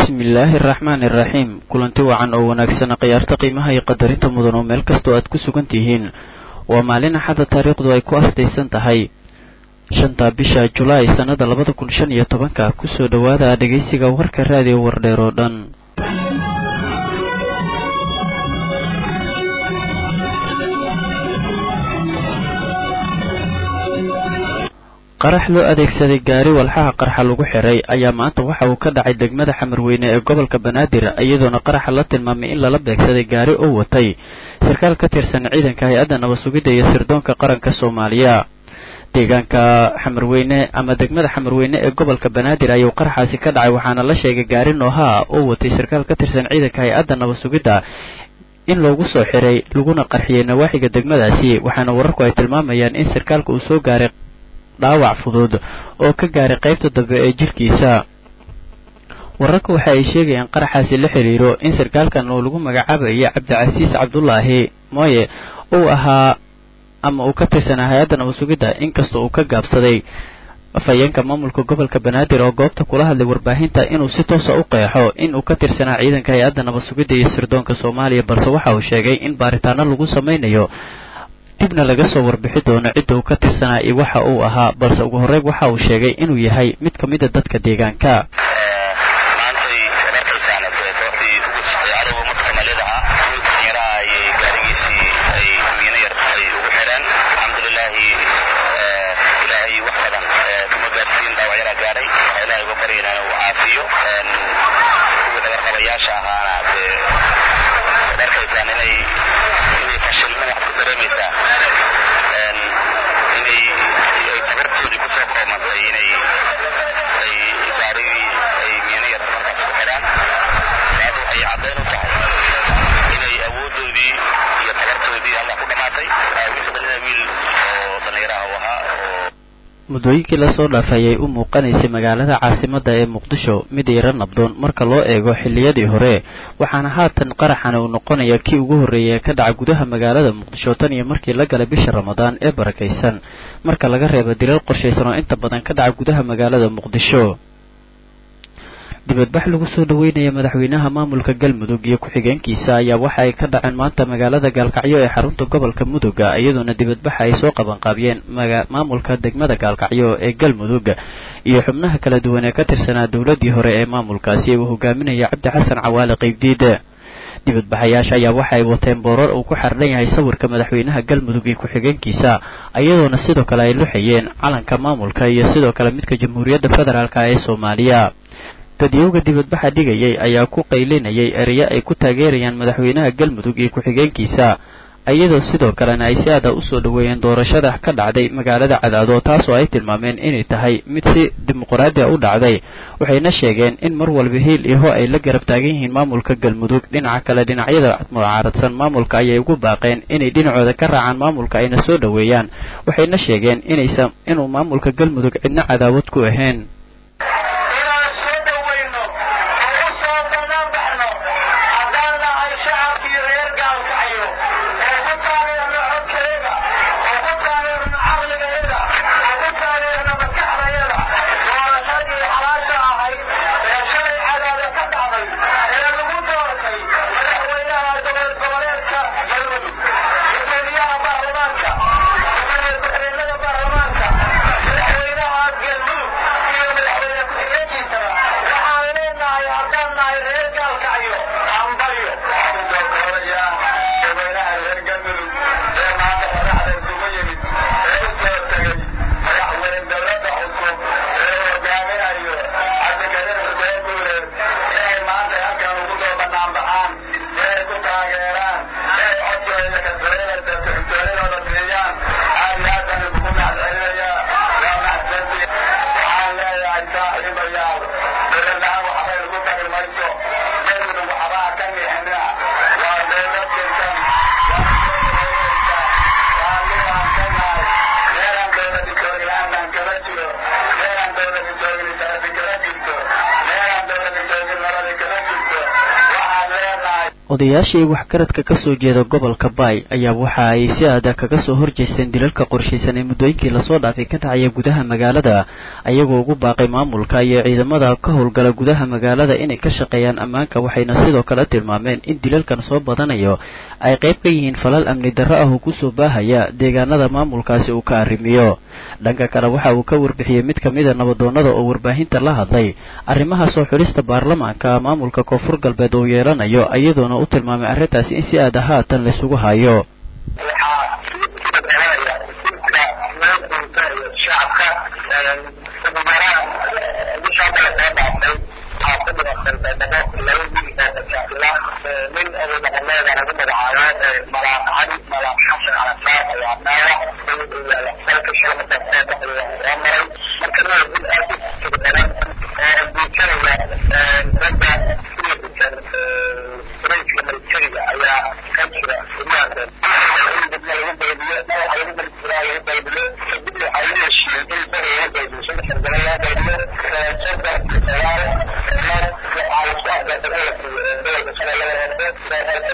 bismillaahi araxmaani iraxiim kulanti wacan oo wanaagsana khiyaarta qiimaha iyo qadarinta mudan oo meel kastoo aad ku sugan tihiin waa maalin axada taariikhdu ay ku astaysan tahay shanta bisha julaay sannada labada kun shan iyo tobanka kusoo dhowaada dhegaysiga warka raadiyo wardheer oo dhan qarax loo adeegsaday gaari walxaha qarxa lagu xiray ayaa maanta waxa uu ka dhacay degmada xamarweyne ee gobolka banaadir iyadoona qaraxa la tilmaamay in lala beegsaday gaari oo watay sarkaal ka tirsan ciidanka hay-adda nabasugidda iyo sirdoonka qaranka soomaaliya deegaanka xamarweyne ama degmada xamarweyne ee gobolka banaadir ayuu qaraxaasi ka dhacay waxaana la sheegay gaari noohaa oo watay sarkaal ka tirsan ciidanka hay-adda nabasugidda in loogu soo xiray laguna qarxiyey nawaaxiga degmadaasi waxaana wararku ay tilmaamayaan in sarkaalka uu soo gaaray dhaawac fudud oo ka gaaray qaybta dambe ee jirkiisa wararka waxa ay sheegayaan qaraxaasi la xiriiro in sarkaalkan oo lagu magacaabayay cabdicasiis cabdulaahi mooye uu ahaa ama uu ka tirsanaa hay-adda nabasugidda inkasta uu ka gaabsaday afhayeenka maamulka gobolka banaadir oo goobta kula hadlay warbaahinta inuu si toosa u qeexo in uu ka tirsanaa ciidanka hay-adda nabasugidda iyo sirdoonka soomaaliya balse waxa uu sheegay in baaritaano lagu samaynayo dibna laga soo warbixi doono cidda uu ka tirsanaa iyo waxa uu ahaa balse ugu horreyn waxa uu sheegay inuu yahay mid ka mida dadka deegaanka maantay arkaysaan kooxdii ugu cadowga ummadka soomaaliyada ah wiilka dhalinyaraha ayay gaarigiisii ay miino yar ay ugu xireen alxamdulilaahi ilaahay wax badan kuma gaarsiin dhaawac yaraa gaaray waxaa ilaahay uga baryayna inuu caafiyo kuwii dhagarqabayaasha ahaana dee waad arkaysaan inay inay fashilmeen waxaad ku dareemaysaa inay ay tabartoodii kusoo koomantay inay ay gaarigii ay miino yar markaas ku xidhaan taas waxay caddayn u tahay inay awooddoodii iyo tabartoodii allah ku dhammaatay wiilka dhalina wiil oo dhallinyaraha u ahaa oo muddooyinkii lasoo dhaafay ayay u muuqanaysay magaalada caasimadda ee muqdisho mid yaro nabdoon marka loo eego xilliyadii hore waxaana haatan qaraxana uu noqonaya kii ugu horreeyay ee ka dhaca gudaha magaalada muqdisho tan iyo markii la galay bisha ramadaan ee barakaysan marka laga reebo dilal qorshaysan oo inta badan ka dhaca gudaha magaalada muqdisho dibadbax lagu soo dhaweynaya madaxweynaha maamulka galmudug iyo ku-xigeenkiisa ayaa waxa ay ka dhaceen maanta magaalada gaalkacyo ee xarunta gobolka muduga iyadoona dibadbaxa ay soo qabanqaabiyeen maamulka degmada gaalkacyo ee galmudug iyo xubnaha kala duwan ee ka tirsanaa dowladii hore ee maamulkaasi uu hogaaminaya cabdi xasan cawaale qaybdiid dibadbaxayaasha ayaa waxa ay wateen boorar uu ku xardhan yahay sawirka madaxweynaha galmudug iyo ku-xigeenkiisa iyadoona sidoo kale ay luxayeen calanka maamulka iyo sidoo kale midka jamhuuriyadda federaalk ee soomaaliya dadyowga dibadbaxa dhigayay ayaa ku qaylinayay ereyo ay ku taageerayaan madaxweynaha galmudug iyo ku-xigeenkiisa iyadoo sidoo kalena ay si aada usoo dhaweeyeen doorashada ka dhacday magaalada cadaado taasoo ay tilmaameen inay tahay mid si dimuqraadi a u dhacday waxayna sheegeen in mar walba hiil iho ay la garab taagan yihiin maamulka galmudug dhinaca kale dhinacyada mucaaradsan maamulka ayay ugu baaqeen inay dhinacooda ka raacaan maamulka ayna soo dhaweeyaan waxayna sheegeen inaysan inuu maamulka galmudug cidna cadaawad ku ahayn Thank you. odayaashii waxgaradka ka soo jeeda gobolka baay ayaa waxa ay si aada kaga soo horjeesteen dilalka qorshaysan ee muddooyinkii lasoo dhaafay ka dhacaya gudaha magaalada ayagoo ugu baaqay maamulka iyo ciidamada ka howlgala gudaha magaalada inay ka shaqeeyaan ammaanka waxayna sidoo kale tilmaameen in dilalkan soo badanayo ay qayb ka yihiin falal amni darro ah oo kusoo baahaya deegaanada maamulkaasi uu ka arrimiyo dhanka kale waxa uu ka warbixiyey mid ka mida nabadoonnada oo warbaahinta la hadlay arrimaha soo xulista baarlamaanka maamulka koonfur galbeed uu yeelanayo iyadoona u tilmaamay arrintaasi in si aada haatan laysugu hayo nin oday dhaqameeda lagu magacaabo malaaq cali malaaq xasan calasaar ayaa dhaawac dalka shalmada soo baxay waa soo maray marka waa dil aad u tigdaran oo guujanaya ragga sida gujan rayska militariga ayaa ka jira guryaha dibna lagu baydiyo madaxa lagu baydiyaa lagu baydiyo kadib waxaa lagu heshiiyey in bari lagu baydiyo saddex shargalo loo baydiyo soddon iyo sagaal mar waxaa lasku afgartay gobolka gobolka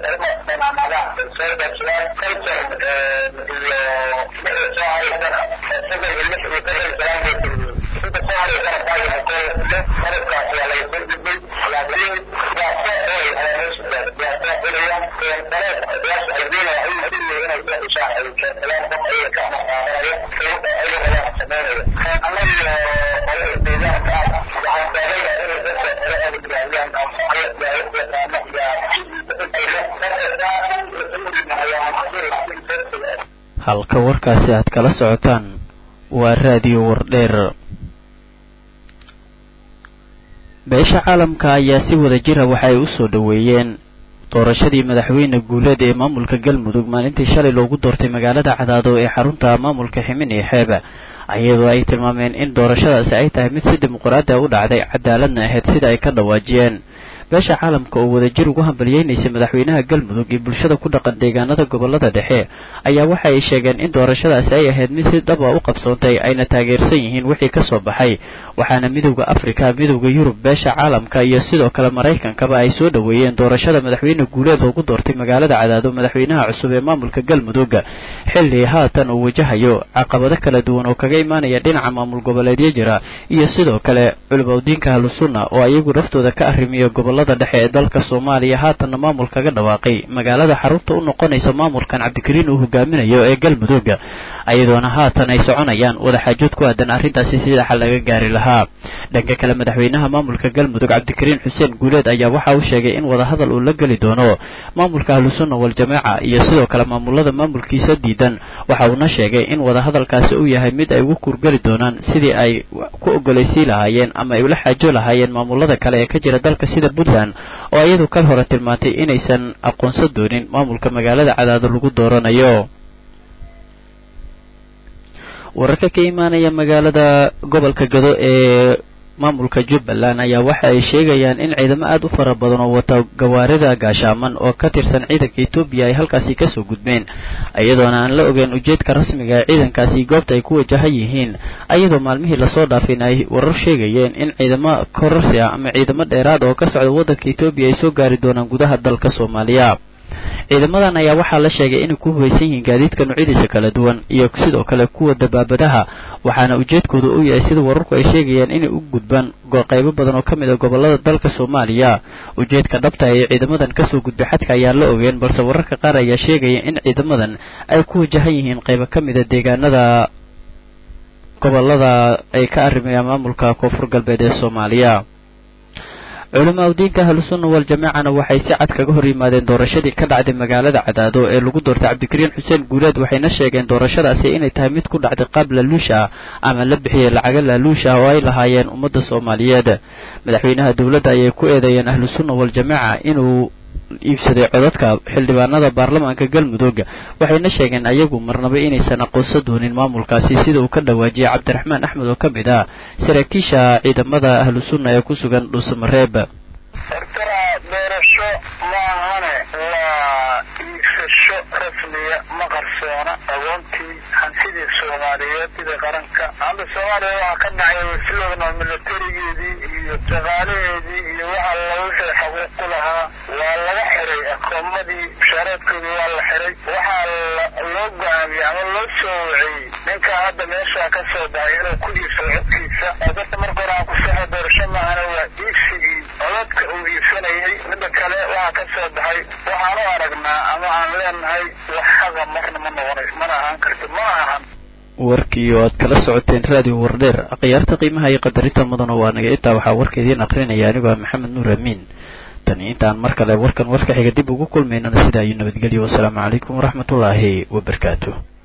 halka warkaasi aad kala socotaan waa raadiyo wardheer beesha caalamka ayaa si wada jira waxa ay u soo dhoweeyeen doorashadii madaxweyne guuleed ee maamulka galmudug maalintii shalay loogu doortay magaalada cadaado ee xarunta maamulka ximin iyo xeeb iyadoo ay tilmaameen in doorashadaasi ay tahay mid si dimuqraadi a u dhacday cadaaladna ahayd sida ay ka dhawaajiyeen beesha caalamka oo wadajir ugu hambaliyeynaysay madaxweynaha galmudug iyo bulshada ku dhaqan deegaanada gobolada dhexe ayaa waxa ay sheegeen in doorashadaasi ay ahayd mid si dhaba u qabsoontay ayna taageersan yihiin wixii ka soo baxay waxaana midowda afrika midowda yurub beesha caalamka iyo sidoo kale maraykankaba ay soo dhoweeyeen doorashada madaxweyne guuleed loogu doortay magaalada cadaado madaxweynaha cusub ee maamulka galmudug xilli haatan uu wajahayo caqabado kala duwan oo kaga imaanaya dhinaca maamul goboleedyo jira iyo sidoo kale culumawdiinka ahlusunna oo ayagu naftooda ka arrimiya gobolada dhexe ee dalka soomaaliya haatanna maamul kaga dhawaaqay magaalada xarunta u noqonaysa maamulkan cabdikariin uu hogaaminayo ee galmudug ayadoona haatan ay soconayaan wadaxaajood ku aadan arrintaasi sida xal laga gaari lahaa dhanka kale madaxweynaha maamulka galmudug cabdikariin xuseen guuleed ayaa waxa uu sheegay in wadahadal uu la geli doono maamulka ahlusunna waljamaaca iyo sidoo kale maamulada maamulkiisa diidan waxa uuna sheegay in wadahadalkaasi uu yahay mid ay ugu kurgeli doonaan sidii ay ku ogolaysiin lahaayeen ama ay ula xaajo lahaayeen maamulada kale ee ka jira dalka sida puntland oo iyadu kal hore tilmaantay inaysan aqoonsan doonin maamulka magaalada cadaado lagu dooranayo wararka ka imaanaya magaalada gobolka gado ee maamulka jubbaland ayaa waxa ay sheegayaan in ciidamo aad u fara badan oo wata gawaarida gaashaaman oo ka tirsan ciidanka etoobiya ay halkaasi kasoo gudbeen iyadoona aan la ogeyn ujeedka rasmiga ee ciidankaasi goobta ay ku wajahan yihiin ayadoo maalmihii lasoo dhaafin ay warar sheegayeen in ciidamo kororsi ah ama ciidamo dheeraad oo ka socda waddanka etoobiya ay soo gaari doonaan gudaha dalka soomaaliya ciidamadan ayaa waxaa la sheegay inay ku hubaysan yihiin gaadiidka noocyadiisa kala duwan iyo sidoo kale kuwa dabaabadaha waxaana ujeedkooda u yahay sida wararku ay sheegayaan inay u gudbaan qaybo badan oo ka mid a gobolada dalka soomaaliya ujeedka dhabta ee ciidamadan kasoo gudbay xadka ayaan la ogeen balse wararka qaar ayaa sheegaya in ciidamadan ay ku wajahan yihiin qaybo ka mid a deegaanada gobolada ay ka arrimayaan maamulka koonfur galbeed ee soomaaliya culamaa udiinka ahlusunna waljamaacana waxay si cad kaga hor yimaadeen doorashadii ka dhacday magaalada cadaado ee lagu doortay cabdikariin xuseen guuleed waxayna sheegeen doorashadaasi inay tahay mid ku dhacday qaab laaluush ah ama la bixiyey lacago laaluush ah oo ay lahaayeen ummadda soomaaliyeed madaxweynaha dowladda ayay ku eedeeyeen ahlusunna waljamaaca inuu iibsaday codadka xildhibaanada baarlamaanka galmudug waxayna sheegeen ayagu marnaba inaysan aqoonsan doonin maamulkaasi sida uu ka dhawaajiyay cabdiraxmaan axmed oo ka mid ah saraakiisha ciidamada ahlu sunna ee ku sugan dhuusamareeb hortana doorasho maahane waa iibsasho rasmiya ma qarsoona agoontii hantidii soomaaliyeed sidii qaranka hadda soomaaliya waxaa ka dhacay wasiloodna militarigeedii iyo shaqaalaheedii iyo waxa la wixii xaquuq ku lahaa waa laga xiray koomadii mushaareedkoodii waa la xiray waxaa loo go-aamiyey ama loo soo waciyey ninkaa hadda meeshaa ka soo baxay inuu ku iibsado codkiisa dadka marka hore aan ku saxa doorasho maahana waa iibsigii codadka uu iibsanayay midda kale waxaa ka soo baxay waxaan u aragnaa ama aan leenahay wax xaqa marna ma noqonays mana ahaan karti ma ahan warkii oo aad kala socoteen raadiyo wardheer akhyaarta qiimaha iyo qadarinta mudana waa naga intaa waxaa warka idiin akrinaya anigoo ah maxamed nuur amiin tani intaan mar kale warkan warka xiga dib ugu kulmaynana sidaa iyo nabadgelyo wasalaamu calaykum waraxmatullaahi wabarakaatu